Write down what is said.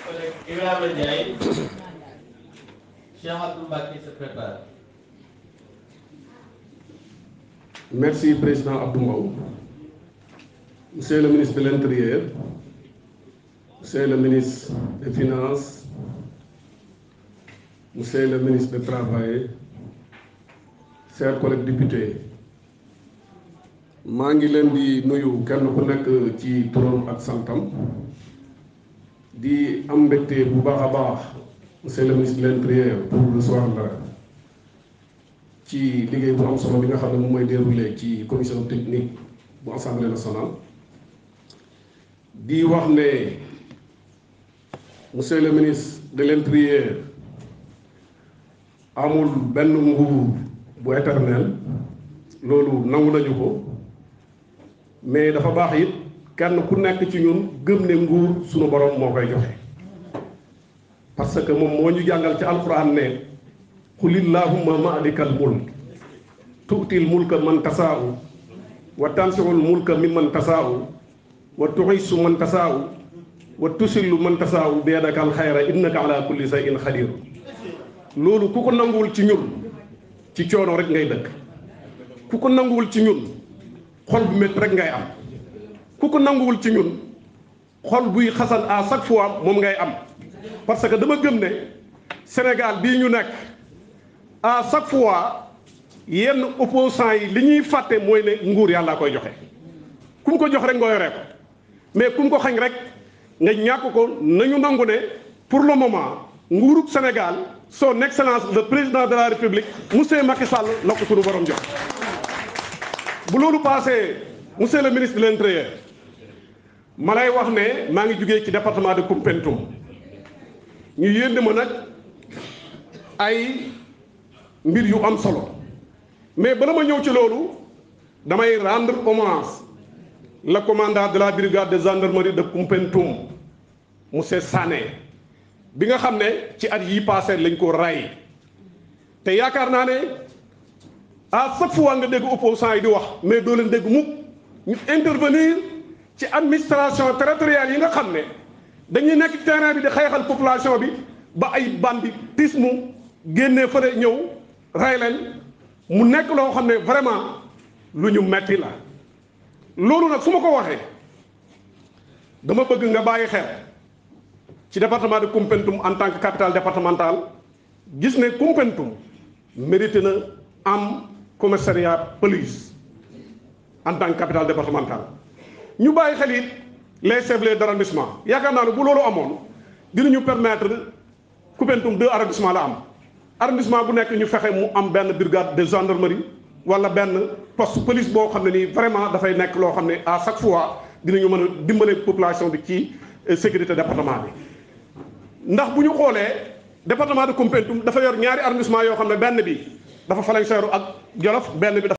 collègue Ibrahima Ndiaye. Cheikh Abdou Mbacké se prépare. Merci, Président Abdou Mbow. Monsieur le ministre de l'Intérieur, Monsieur le ministre des Finances, Monsieur le ministre du Travail, chers collègues députés, maa ngi leen di nuyu kenn ku nekk ci turam ak santam di am mbégte bu baax a baax Monsieur le ministre de l'Intérieur pour recevoir la ci liggéey bu am solo bi nga xam ne moom mooy déroulé ci commission technique bu assemblée nationale di wax ne monsieur le ministre de l'intérieur amul benn nguur bu éternel loolu nangu nañu ko mais dafa baax it kenn ku nekk ci ñun gëm ne nguur sunu borom moo koy joxe parce que moom moo ñu jàngal ci alquran ne qulillahumma maalikal mulk tu'til mulka man tasaa'u wa tansi'ul mulka mimman tasaa'u wa tu'izzu man tasaa'u wa tusillu man tasaa'u bi yadikal xayra innaka ala kulli shay'in xadir loolu ku ko nanguwul ci ñun ci coono rek ngay dëkk ku ko nanguwul ci ñun xol bu métti rek ngay am ku ko nanguwul ci ñun xol buy xasan à chaque fois moom ngay am parce que dama gëm ne Sénégal bii ñu nekk à chaque fois yenn opposants yi li ñuy fàtte mooy ne nguur yàlla koy joxe ku mu ko jox rek nga yoree ko mais ku mu ko xañ rek nga ñàkk ko nañu nangu ne pour le moment nguurug Sénégal son excellence le président de la république monsieur Macky Sall la ko sunu borom jox. bu loolu passé monsieur le ministre de l'intérieur ma lay wax ne maa ngi jugee ci département de Koumpentoum ñu yénd ma nag ay. mbir yu am solo mais bala ma ñëw ci loolu damay rendre hommage le commandant de la brigade de gendarmerie de Koumpentoum monsieur Sané bi nga xam ne ci at yi passé lañ ko ray te yaakaar naa ne à chaque fois nga dégg opposants yi di wax mais doo leen dégg mukk ñu intervenir ci administration territoriale yi nga xam ne dañuy nekk ci terrain bi di xeexal population bi ba ay banditisme génnee fële ñëw ray leen mu nekk loo xam ne vraiment lu ñu metti la loolu nag su ma ko waxee dama bëgg nga bàyyi xel ci département de Koumpentoum en tant que capitale départementale gis ne Koumpentoum mérité na am commissariat police en tant que capitale départementale ñu bàyyi xel it les chefs d'arrondissement yaakaar naa ne bu loolu amoon dinañu permettre Koumpentoum deux arrondissement la am arrondissement bu nekk ñu fexe mu am benn brigade de gendarmerie wala benn poste police boo xam ne nii vraiment dafay nekk loo xam ne à chaque fois dinañu mën a dimbale population bi ci sécurité département bi. ndax bu ñu xoolee département de Koumpentoum dafa yor ñaari arrondissement yoo xam ne benn bi dafa Faléng Séréer ak Jolof benn bi.